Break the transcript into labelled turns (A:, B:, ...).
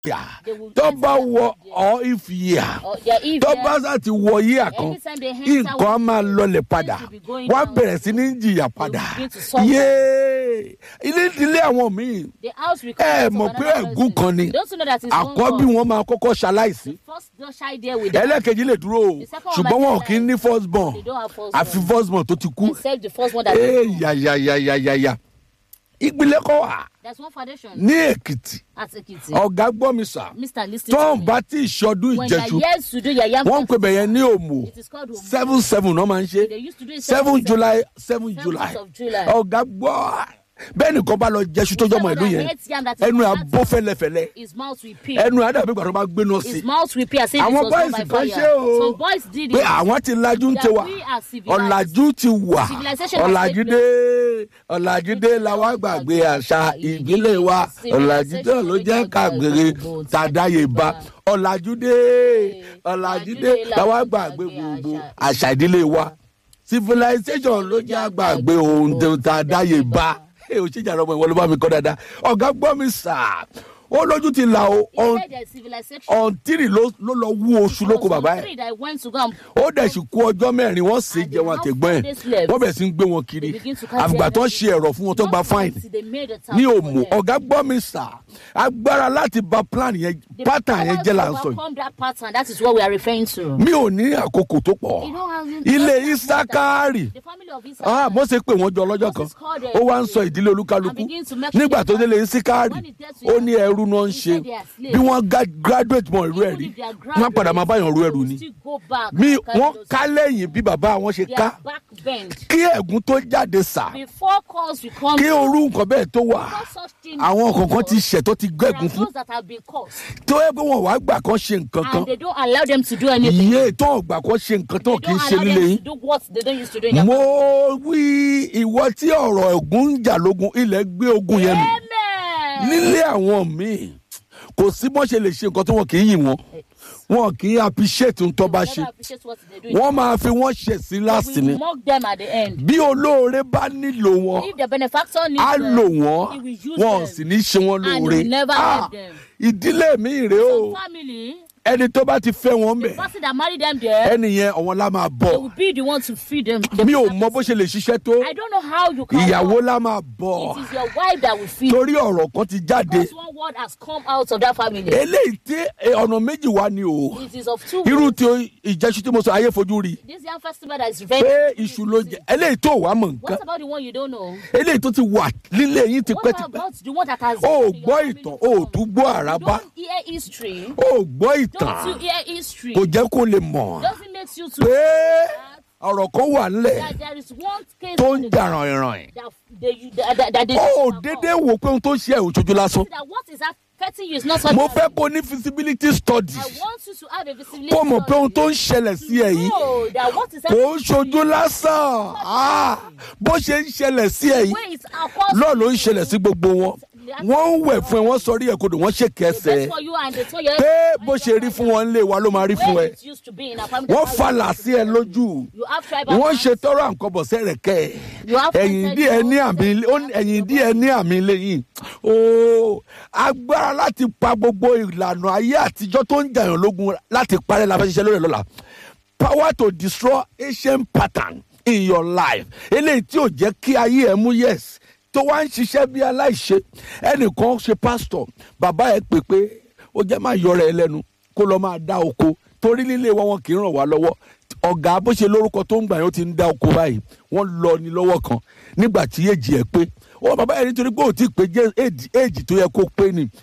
A: They will
B: tó
A: enter
B: bá
A: that
B: wọ
A: year.
B: ọ ìfìyà
A: Or their if
B: tó
A: their-
B: bá sá ti wọ yíyà kan
A: Anytime they enter
B: nǹkan á
A: with
B: máa
A: you,
B: lọlẹ̀ padà
A: things will be going
B: wọ́n á
A: down.
B: bẹ̀rẹ̀ sí ní jìyà padà
A: begin to suffer.
B: yéé ilé ìdílé àwọn míì
A: the house will
B: ẹ
A: come out
B: mọ̀
A: of
B: pé
A: another
B: ẹ̀gún
A: person.
B: kan ni
A: Don't you know that it's one
B: àkọ́bí
A: God?
B: wọn máa kọ́kọ́ ṣaláìsí
A: The first don't shy there with them.
B: ẹlẹ́kejì lè dúró o
A: The second one
B: ṣùgbọ́n
A: might
B: wọn
A: be
B: kì í ní first born
A: They don't have first
B: àfi
A: born.
B: first born tó ti kú
A: Except the first one that
B: ee
A: they do.
B: yàyàyàyàyà ìpìlẹ̀ kọ́ wà
A: There's one foundation
B: ní èkìtì
A: at Ekiti.
B: ọ̀gá gbọ́ mi sà
A: Mr. Listen
B: tó
A: to
B: ń
A: me.
B: bá tí ìṣọdún
A: When they
B: ìjẹsù
A: are years to do your yam
B: wọ́n ń pè bẹ̀yẹn ní òmù
A: it is called Omu.
B: seven seven náà máa ń ṣe
A: They used to do it
B: seven july seven
A: Seventh
B: july
A: of July.
B: ọ̀gá gbọ́ bẹ́ẹ̀ nìkan bá lọ jẹ́sù tó jọmọ ìlú yẹn
A: Hates yam that is
B: ẹnu ẹ̀
A: not
B: abó fẹ́lẹ́fẹ́lẹ́
A: His mouth will peel.
B: ẹnu ẹ̀ àdàbí ìgbà tó bá gbéná sí
A: His mouth will peel as if it
B: àwọn
A: was done
B: bọ́ìsì
A: by
B: kan
A: fire.
B: ṣe o
A: Some boys did
B: pé
A: it.
B: àwọn ti lajú ń
A: That
B: tiwa
A: we are civilized.
B: ọ̀làjú ti wà
A: Civilization has
B: ọ̀làjú
A: taken
B: dé ọ̀làjú dé làwọn gbàgbé àṣà ìbílẹ̀ wa ọ̀làjú dé ló jẹ́ kàgbére tàdáyébá ọ̀làjú dé ọ̀làjú dé làwọn gbàgbé gbogbo àṣà ìdílé wa civilization ló jẹ́ àgbàgbé ohun tó tàdáyébá ẹ ò ṣèjà ọmọ ìwọ ló bá mi kọ́ dáadáa ọ̀gá gbọ́ mi sà ó lójú ti là ó
A: He said there's civilization.
B: ọ̀ntìrì ló ló lọ wú oṣù lóko bàbá ẹ̀
A: Three that went to go and
B: ó dẹ̀ sì kú ọjọ́ mẹ́rin wọ́n sì
A: And
B: jẹ wọn
A: they
B: àtẹ̀gbọ́n
A: have
B: ẹ̀
A: four days left.
B: wọ́n bẹ̀rẹ̀ sí ń gbé wọn kiri
A: They begin to carry
B: àgbà tó ń
A: them.
B: ṣe ẹ̀rọ fún wọn tó gba fine
A: Until they made a town
B: ní
A: for
B: òmù
A: them.
B: ọ̀gá gbọ́ mi sà agbára láti ba plan yẹn
A: The
B: pattern yẹn
A: powers
B: jẹ́ là
A: to
B: ń sọ yìí
A: overcome that pattern, that is what we are referring to.
B: mi ò ní àkókò tó pọ̀
A: You don't have- you
B: ilé
A: don't have
B: isakari
A: The family of
B: ah
A: Issachar.
B: mo ṣe pé wọ́n jọ lọ́jọ́ kan
A: Moses called them.
B: ó wá ń sọ ìdílé olúkálukú
A: And begin to make
B: nígbà tó
A: sure
B: délé isakari
A: when it gets to
B: ó
A: you,
B: ní ẹrú náà ń
A: he
B: ṣe
A: said they are slaves.
B: bí wọ́n ga- graduate mọ ìlú ẹ̀
A: Even
B: rí
A: if they are
B: wọ́n á padà máa báyàn ru
A: they
B: ẹrù
A: will
B: ni
A: still go back
B: mi
A: and carry
B: wọ́n
A: those-
B: ká lẹ́yìn bí bàbá àwọn ṣe
A: They
B: ká
A: are back bent.
B: kí ẹ̀gún tó jáde sà
A: Before cause will come,
B: kí orú nǹkan bẹ́ẹ̀ tó wà
A: before such things
B: àwọn kọ̀ọ̀kan ti
A: before,
B: ṣẹ̀ tó ti
A: there are
B: gẹ́gùn fún
A: those that have been caused
B: tó yẹ pé wọn wàá gbà kan ṣe nǹkan kan
A: and they don't allow them to do anything.
B: iye tó ọgbà kan ṣe nǹkan tó
A: They
B: kì í
A: don't
B: ṣe
A: allow
B: nílé
A: them
B: yín
A: to do what they don't used to do in their
B: mo wí ìwọ tí ọ̀rọ̀ ẹ̀gún ń jà lógun ilẹ̀ gbé ogun yẹn mi
A: Amen.
B: nílé àwọn míì kò sí bọ́n ṣe lè ṣe nǹkan tí wọn kì í yìn wọn wọn kì í appreciate ń tọ́ bá
A: They
B: ṣe
A: never appreciate what they do in
B: wọ́n máa fi wọ́n ṣẹ̀ sí láti ni
A: we mock them at the end.
B: bí olóore bá nílò wọn
A: If the benefactor needs
B: á
A: them,
B: lò
A: he
B: wọ́n
A: will use
B: wọn ò
A: them.
B: sì ní ṣe wọ́n
A: And he
B: lóore
A: will never
B: Ah,
A: help them.
B: ìdílé mi rèé o
A: Some family,
B: ẹni tó bá ti fẹ́ wọn
A: the
B: bẹ̀
A: person that married them there,
B: ẹni yẹn ọ̀wọ́n la máa
A: they
B: bọ̀
A: will be the one to feed them.
B: mi ò mọ bó ṣe lè ṣiṣẹ́ tó
A: I don't know how you can.
B: ìyàwó
A: work.
B: la máa bọ̀
A: It is your wife that will feed.
B: torí ọ̀rọ̀ kan ti jáde
A: Because one word has come out of that family.
B: eléyìí tí eh, ọ̀nà méjì wá ni o
A: It is of two.
B: irú
A: ways.
B: tí ìjẹ́sú tí mo sọ ayé fojú rí
A: This young festival that is
B: pé
A: very.
B: iṣu ló jẹ eléyìí tó wàá mọ̀ nǹkan
A: What about the one you don't know?
B: eléyìí tó ti wà nílé yín
A: What
B: tipẹ́tipẹ́
A: about the one that has.
B: o ò
A: been in
B: gbọ́
A: your
B: ìtàn
A: family
B: o ò
A: before?
B: tún gbọ́ àràbá
A: Don't hear history.
B: o ò gbọ́
A: Don't
B: ìtàn
A: you hear history?
B: kò jẹ́ kó lè mọ̀
A: Doesn't make you to.
B: pé ọ̀rọ̀ kan wà nílẹ̀
A: That there is one case.
B: tó ń jà ràn-ìràn
A: That they, that, that, that they.
B: o ò dédé wò pé ohun tó ń ṣe ẹ̀ òṣojú lásán
A: That what is affecting you is not what.
B: mo fẹ́ kó ní feasibility study
A: I want you to have a visibility.
B: kó mọ̀ pé ohun tó ń
A: study.
B: ṣẹlẹ̀ sí ẹ yìí
A: No, that what is
B: kò ń
A: happening
B: ṣojú lásán Ah, bó ṣe ń ṣẹlẹ̀ sí ẹ yìí
A: Where is our cause?
B: lọ́ọ̀ ló ń ṣẹlẹ̀ sí gbogbo wọn wọ́n ń wẹ̀ fún ẹ wọ́n sọrí ẹ̀ kodò wọ́n ṣe kẹsẹ̀
A: That's for you and they told you.
B: pé bó ṣe rí fún wọn lé wa ló máa rí fún
A: Where
B: ẹ
A: it used to be in our family.
B: wọ́n falà sí ẹ lójú
A: You have tribal.
B: wọ́n
A: clans.
B: ṣe tọrọ àǹkọ́bọ̀ sẹ́rẹ̀kẹ́
A: You have
B: ẹ̀yìn
A: planted
B: díẹ̀ ní
A: your
B: àmì
A: own
B: ó ní- ẹ̀yìn díẹ̀ ní àmì lẹ́yìn ooo agbára láti pa gbogbo ìlànà ayé àtijọ́ tó ń jàyàn lógun láti parẹ́ la fẹ́ ṣiṣẹ́ lórí ẹ̀ lọ́la power to destroy ancient pattern in your life eléyìí tí ò jẹ́ kí ayé ẹ̀ mú yes tó wá ń ṣiṣẹ́ bí aláìṣe ẹnìkan ṣe pásítọ̀ bàbá ẹ̀ pè pé ó jẹ́ máa yọra ẹ lẹ́nu kó lọ́ọ́ máa dá oko torí nílé wọn wọn kì í ràn wá lọ́wọ́ ọ̀gá bó ṣe lórúkọ tó ń gbà yẹn ó ti ń dá oko báyìí wọ́n lọ ní lọ́wọ́ kan nígbà tí èjì ẹ̀ pé ó bàbá yẹn nítorí pé ò tí ì pé jẹ́ èjì- èjì tó yẹ kó pé ni